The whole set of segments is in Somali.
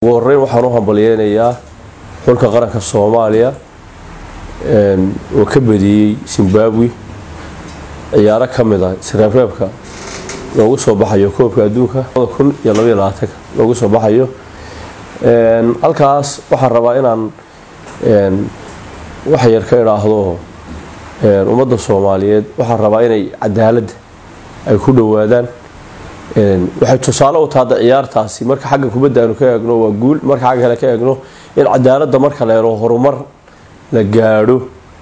ugu horeyn waxaan u hambalyeynayaa xulka qaranka soomaaliya oo ka badiyey zimbabwe ciyaaro ka mid ah isreebreebka loogu soo baxayo koobka adduunka kun iyo labaiyo labaatanka loogu soo baxayo halkaas waxaan rabaa inaan wax yar ka idhaahdo ummadda soomaaliyeed waxaan rabaa inay cadaaladda ay ku dhowaadaan waxay tusaale u tahada ciyaartaasi marka xagga kubadda aanu ka eegno waa guul marka xagga kale ka eegno in cadaaladda marka la helo horumar la gaadho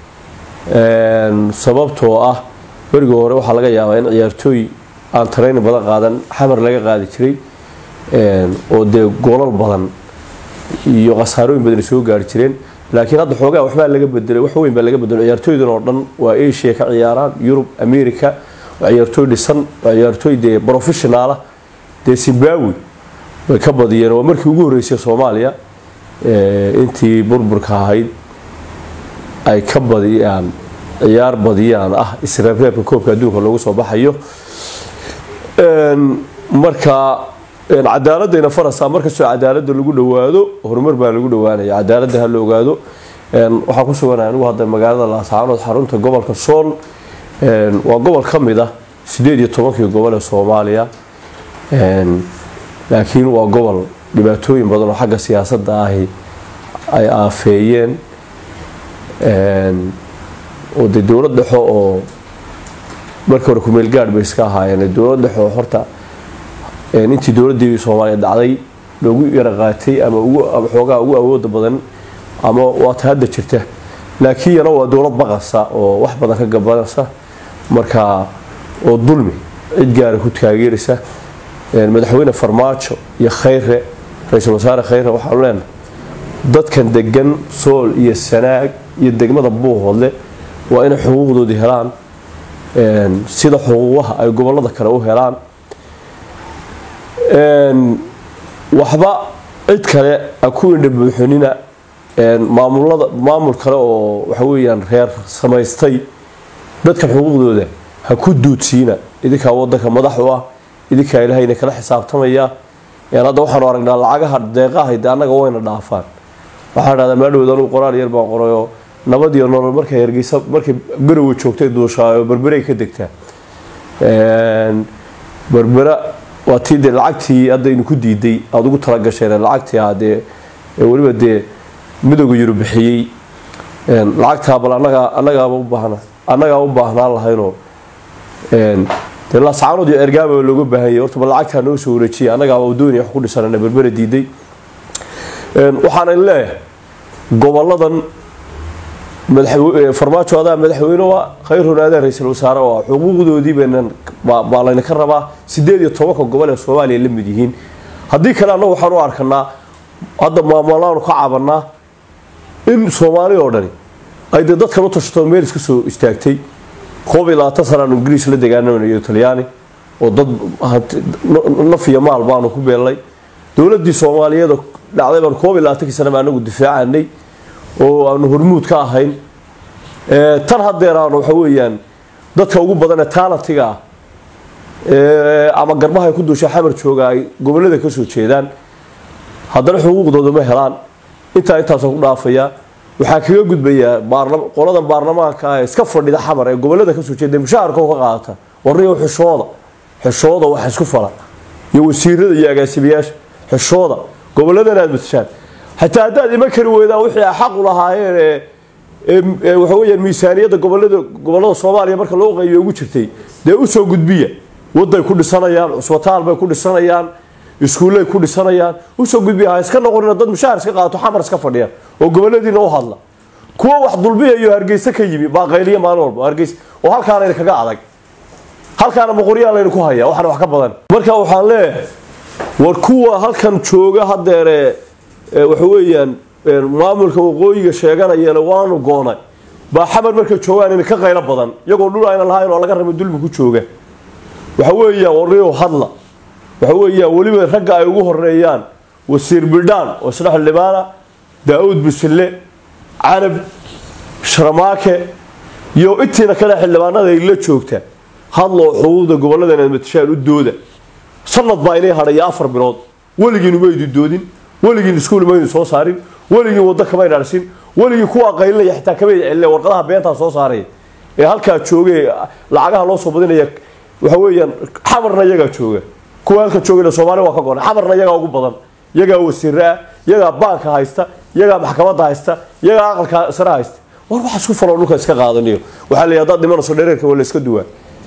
sababtoo ah berigii hore waxaa laga yaabaa in ciyaartooy aan tarayni badan qaadan xamar laga qaadi jiray oo dee goolal badan iyo khasaarooyin badan soo gaari jireen laakiin hadda xoogaa waxbaa laga bedelay wax weyn baa laga bedelay ciyaartooydan oo dhan waa asia ka ciyaaraan yurub america waa ciyaartooy dhisan waa ciyaartooy dee professionaala dee zimbabwe way ka badiyeen waa markii ugu horreysay soomaaliya intii burburka ahayd ay ka badiyaan ciyaar badiyaan ah isreebreebka koobka adduunka loogu soo baxayo marka cadaaladayna farasa markastoo cadaaladda lagu dhowaado horumar baa lagu dhowaanaya cadaaladda ha la ogaado waxaa ku suganaya anigu hadda magaalada laascaanood xarunta gobolka sool waa gobol ka mid ah sideed iyo tobankii gobol ee soomaaliya laakiin waa gobol dhibaatooyin badan oo xagga siyaasadda ahi ay aafeeyeen oo dee dowlad dhexo oo markii hore kumeel gaadh bay iska ahaayeen dowlad dhexo oo horta intii dowladdii soomaaliya dhacday loogu yara qaatay ama xoogaa ugu awooda badan ama waata hadda jirta laakiin yana waa dowlad baqasa oo wax badan ka gabanaysa marka oo dulmi cid gaara ku taageeraysa madaxweyne farmaajo iyo khayre ra-iisul wasaare khayre waxaanu leenahay dadkan degan sool iyo sanaag iyo degmada buuhoodle waa inay xuquuqdoodii helaan sida xuquuqaha ay gobolada kale u helaan waxba cid kale a ku indha buuxinina maamulada maamul kale oo waxa weeyaan reer samaystay dadkan xuquuqdooda ha ku duudsiina idinkaa wadanka madax u ah idinkaa ilahayna kala xisaabtamaya hadda waxaanu aragnaa lacagaha deeqaha de annaga wayna dhaafaan waxaa dhahdaa maadhowd anugu qoraal yar baan qorayoo nabad iyo nolol markay hergeysa markay garowe joogtay duushaayo berberay ka degtaa berbera waa tii dee lacagtii haddaynu ku diiday aada ugu talagasheen lacagtii ah dee weliba dee midooga yurub bixiyey lacagtaa bal anagaa annagaaba u baahna annagaa u baahnaan lahaynoo dee laascaanood iyo ergaaba looga baahanyay horta bal lacagtaa noo soo wareejiyay annagaaba doonaya wax ku dhisanana berbera diiday waxaana leeyahay goboladan farmaajo adaa madaxweyne waa khayrun adaa ra-iisul wasaare waa xuquuqdoodii baynan baa layna ka rabaa sideed iyo tobanka gobol ee soomaaliya la mid yihiin haddii kale annagu waxaan u arkanaa hadda maamulaanu ka cabanaa in soomaali oo dhani ay dee dadkan u tashato meel iska soo istaagtay koob iyo labaatan sanaan ingiriis la degaanamanayo talyaani oo dad naf iyo maal baanu ku beelnay dowladii soomaaliyeed dhacday baan koob iyo labaatankii sana baa anagu difaacanay oo aanu hormuud ka ahayn tan hadeeraan waxa weeyaan dadka ugu badan ee taalatiga ah ama garbaha ku duusha xamar jooga ay gobolada kasoo jeedaan haddana xuquuqdooda ma helaan intaa intaasoo ku dhaafaya waxaa kaga gudbayaa qoladan baarlamaanka ah ee iska fadhida xamar ee gobolada kasoo jeeda mushaharka ka qaata warniyo xishooda xishooda wax isku fala iyo wasiirada iyo agaasimayaasha xishooda goboladan aad matashaan xataa haddaad iman kari weydaan wixii a xaqu lahaayeen ee waxa weyaan miisaaniyadda gobolada gobolada soomaaliya marka loo qaybiyo ugu jirtay dee usoo gudbiya waday ku dhisanayaan cusbitaal bay ku dhisanayaan iskuullay ku dhisanayaan usoo gudbiya ha iska noqonina dad mushaar iska qaato xamar iska fadhiya oo goboladiina u hadla kuwa wax dulbiyayo hargeysa ka yimi baaqayliya maalin walba hargeysa oo halkaanayna kaga adag halkaana boqoryaa layna ku haya waxana wax ka badan marka waxaan leeyahay war kuwa halkan jooga hadeere waxa weeyaan maamulka waqooyiga sheeganayana waanu goonay baa xamar markay joogaan in ka qaylo badan iyagoo dhul ayna lahayn oo laga raba dulmi ku jooga waxa weeyaan warniyow hadla waxa weeyaan weliba ragga ay ugu horeeyaan wasiir bidhaan oo isna xildhibaana daa-uud bisille canab sharmaake iyo intiina kale xildhibaanada ay la joogta hadloo xuquuqda gobolladan aad matashaan u dooda sanad baa inay hadhaya afar bilood weligiinu maydu doodin weligiin iskuul maynu soo saarin weligiin waddo kamayna arsin weligii kuwa qaylinaya xitaa kamay celina warqadaha beentaa soo saaray ee halkaa joogay lacagaha loo soo badinaya waxa weeyaan xamarna iyagaa jooga kuwa halka joogayna soomaali waa ka goran xamarna iyagaa ugu badan iyagaa wasiiraa iyagaa baanka haysta iyagaa maxkamadda haysta iyagaa aqalka sare haysta war waxa isku faloo dhulka iska qaadaniyo waxaa la yidhahdaa dhimanayso dhereerka waa la iska duwaa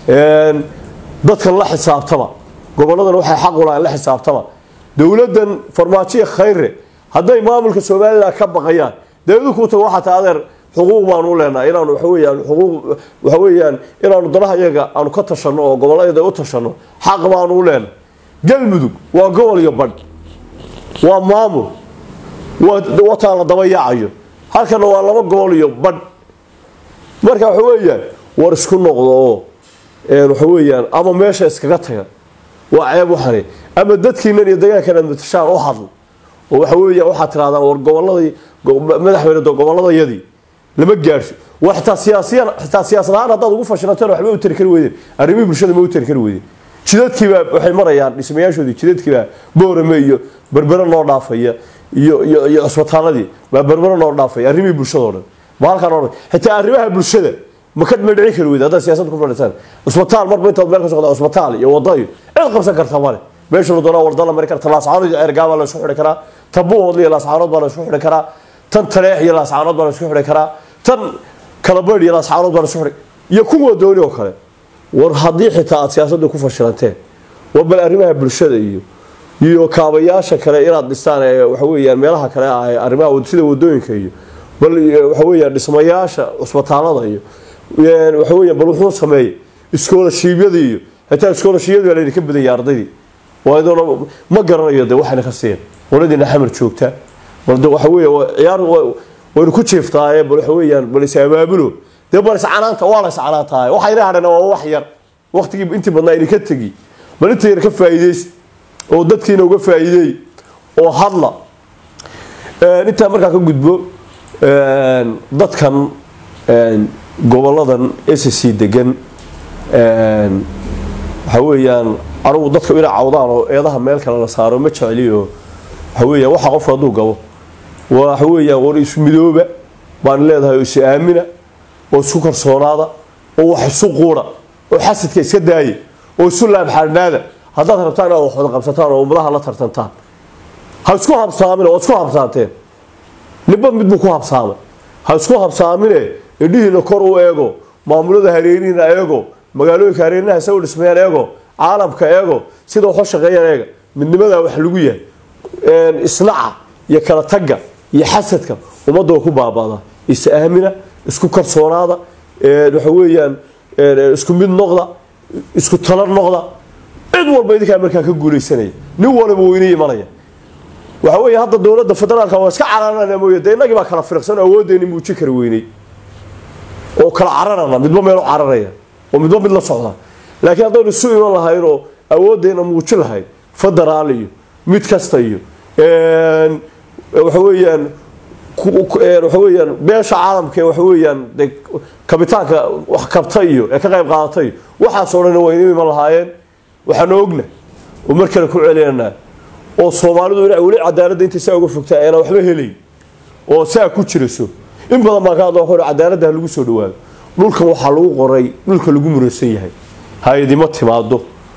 dadkan la xisaabtama goboladan waxay xaq u lahayn la xisaabtama dowladdan farmaajoya khayre hadday maamulka somalilan ka baqayaan dawladu kuu tago waxaa taa adeer xuquuq baanu u leenahay inaanu waxa weeyaan xuquuq waxa weeyaan inaanu danaha iyaga aanu ka tashanno oo gobollada u tashanno xaq baanu u leenahay galmudug waa gobol iyo badh waa maamul waa wataa la daba yaacayo halkana waa laba gobol iyo badh marka waxa weeyaan war isku noqdo oo waxa weeyaan ama meesha iskaga taga waa ceeb waxani ama dadkiinan iyo degaankan aad matashaan u hadl oo waxa weeya waxaad tirahdaan war goboladii madaxweyne gobolladayadii lama gaadhso waa xitaa siyaasiyan xitaa siyaasad ahaan haddaad ugu fashilanteen waxba u tari kari weydeen arrimihii bulshada ma u tari kari weydeen jidadkiibaa waxay marayaan dhismayaashoodii jidadkiibaa boorame iyo berbere noo dhaafaya iyo iyo iyo cusbitaaladii baa berbere noo dhaafaya arrimihii bulshadao dhan ma halkaan oo xitaa arrimaha bulshada ma ka ma dhici kari weyda haddaad siyaasad ku fadhiisaan cusbitaal marba intaad meel ka socda cusbitaal iyo wada iyo cid qabsan karta male meesha la doonaa warda la mari karta laascaanood iyo ceergaabaa la isku xidhi karaa tan buuhoodla iyo laascaanood baa la isku xidhi karaa tan taleex iyo laascaanood baa la isku xidhi karaa tan kalabaydh iyo laascaanood baa la isku xidhi iyo kuwa dooni oo kale war haddii xitaa aad siyaasadda ku fashilanteen war bal arrimaha bulshada iyo iyo kaabayaasha kale inaad dhistaan ee waxa weeyaan meelaha kale ah ee arrimaha sida wadooyinka iyo bal waxa weeyaan dhismayaasha cusbitaalada iyo waxa weeyaan bal wuxuu sameeyey iskoolashiibyada iyo xitaa iskoolashiibyada baa laydinka badan yahay ardaydii waayadoona ma garanayo de waxayna ka siiyeen qoladiina xamar joogta bal de waxa weeya ciyaar waynu ku jiiftaaye bal waxa weeyaan bal is abaabulo dee bal iscanaanta waa la iscanaantaaye waxayna hadhana waa wax yar waqtigii intii badnaa idinka tegi bal inta yar ka faa'iidaysta oo dadkiina uga faa'iideey oo hadla intaa markaa ka gudbo dadkan goboladan sc degan waxa weeyaan anugu dadka inay cawdaan oo eedaha meel kale la saaro ma jecliyo waxa weeyaan waxa qofka hadduu gabo waxa weeyaan war isu midooba baan leedahay oo isu aamina oo isku kalsoonaada oo wax isu quura oo xasadka iska daaya oo isu laabxaadhnaada haddaad rabtaan inaad wax wada qabsataan oo ummadaha la tartantaan ha isku habsaamin oo isku habsaanteen ninba midbuu ku habsaamay ha isku habsaamine indhihiina kor u eego maamulada hareerihiina eego magaalooyinka hareerinaha isagu dhismayaan eego caalamka eego sida waxu shaqeeyaan eega midnimadaa wax lagu yahay islaca iyo kala tagga iyo xasadka ummadda ku baabada is aamina isku kalsoonaada waxa weeyaan isku mid noqda isku tala noqda cid walba idinkaa markaa ka guulaysanaya nin waliba weyne imanaya waxa weeye hadda dowladda federaalka waa iska cararana mooye dee innagii baa kala firqsan awooddeeni muujin kari weynay oo kala cararana midba meel u cararaya oo midba mid la socda laakiin haddaynu isu iman lahayn oo awooddeena muujin lahayn federaal iyo mid kasta iyo waxa weeyaan waxa weeyaan beesha caalamka ee waxa weeyaan de kabitaanka wax kabta iyo ee ka qayb qaadatay waxaasoo dhan waynu iman lahaayeen waxaanu ogna oo mar kale ku celinanaa oo soomaalidu ina weli cadaaladda intay saa uga fogtaa ayna waxba helayn oo saa ku jiraso in badan baan ka hadla waxu cadaaladda ha lagu soo dhawaado dhulkan waxaa lagu qoray dhulka lagu muraysan yahay hay-adima timaado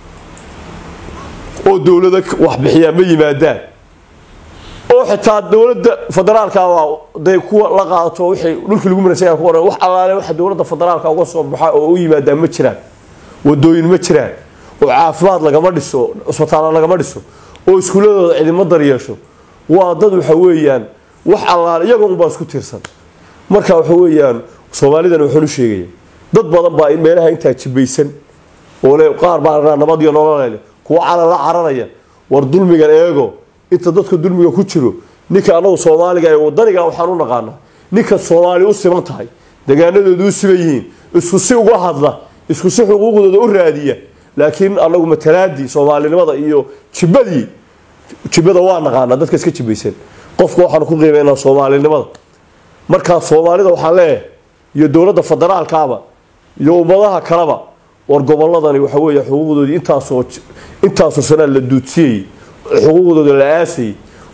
oo dowlada wax bixiyaa ma yimaadaan oo xitaa dowladda federaalka day kuwa la qaadato wixii dhulkii lagu muraysan yahay ku qoran wax allaale waxa dowladda federaalka uga soo baxa oo u yimaadaan ma jiraan wadooyin ma jiraan oo caafimaad lagama dhiso cusbitaalla lagama dhiso oo iskuuladooda cidimo daryeesho waa dad waxa weeyaan wax allaale iyaga unbaa isku tiirsan marka waxa weeyaan soomaalidan waxaan u sheegaya dad badan baa meelaha intaa jibaysan oo le qaar baa nabad iyo nololele kuwa calan la cararaya war dulmigan eego inta dadka dulmiga ku jiro ninka anagu soomaaliga ee wadaniga waxaan u naqaanaa ninka soomaali u siman tahay degaanadoodu u siman yihiin isku si uga hadla isku si xuquuqdooda u raadiya laakiin anagu matalaadii soomaalinimada iyo jibadii jibada waa naqaanaa dadka iska jibaysan qofka waxaanu ku qiimeynaa soomaalinimada markaa soomaalida waxaan leeyahay iyo dowladda federaalkaaba iyo ummadaha kaleba war goboladani waxa weeye xuquuqdoodii intaasoo intaasoo sanaa la duudsiyey xuquuqdooda la aasayay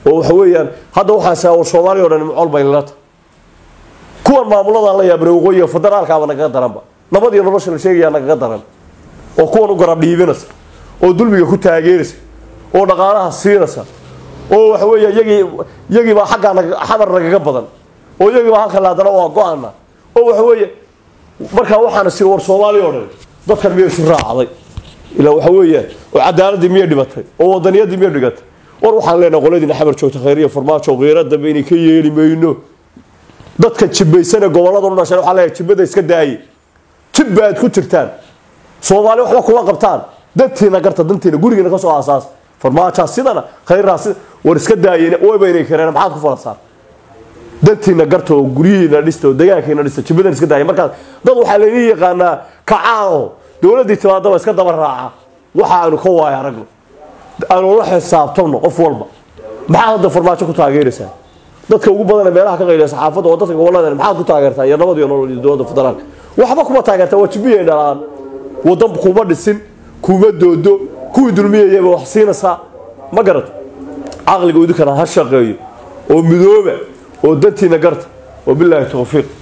oo waxa weeyaan hadda waxaan saa war soomaaliya o dhan macol bay lilata kuwan maamuladaan la yaabna waqooyiga federaalkaaba nagaga daranba nabad iyo nolosha la sheegayaa nagaga daran oo kuwan u garab dhiibinaysa oo dulmiga ku taageeraysa oo dhaqaalaha siinaysa oo waxa weeya yagii yagiibaa xaggaa xamar nagaga badan oo yagiibaa halkan haddana waa go-ana oo waxa weeye markaa waxaana si war soomaaliya o dhan dadkan miyay isu raacday ilaa waxa weeyaan oo cadaaladii miyay dhimatay oo wadaniyadii miyay dhigatay war waxaan leenahay qoladiina xamar joogta khayriya farmaajo qiira dambe inay ka yeeli mayno dadka jibaysane gobolada u dhashay waxaa leeyahay jibada iska daaye jibba aad ku jirtaan soomaali waxba kuma qabtaan dantiina garta dantiina gurigiina ka soo aasaas farmaajaa sidana khayraa sida war iska daayeen wayba inay kareen maxaad ku falasaan dantiina garta oo guryihiina dhista oo degaankiina dhista jibadan iska daaya markaas dad waxaa laydin yaqaanaa kacaano dowladdii timaadaba iska daba raaca waxa aanu ka waaya aragno aanu la xisaabtamno qof walba maxaad hadda farmaajo ku taageeraysaa dadka ugu badan ee meelaha ka qayliya saxaafadda oo dadka gobolada maxaad ku taageertaa iyo nabad iyo nolol iyo dowladda federaalka waxba kuma taageertaa waa jibiyay dhalaan wadan kuma dhisin kuma doodo kuwii dulmiyayaba wax siinaysaa ma garata caqliga idinkana ha shaqeeyo oo midooba oo dantiina garta wabilaahi towfiiq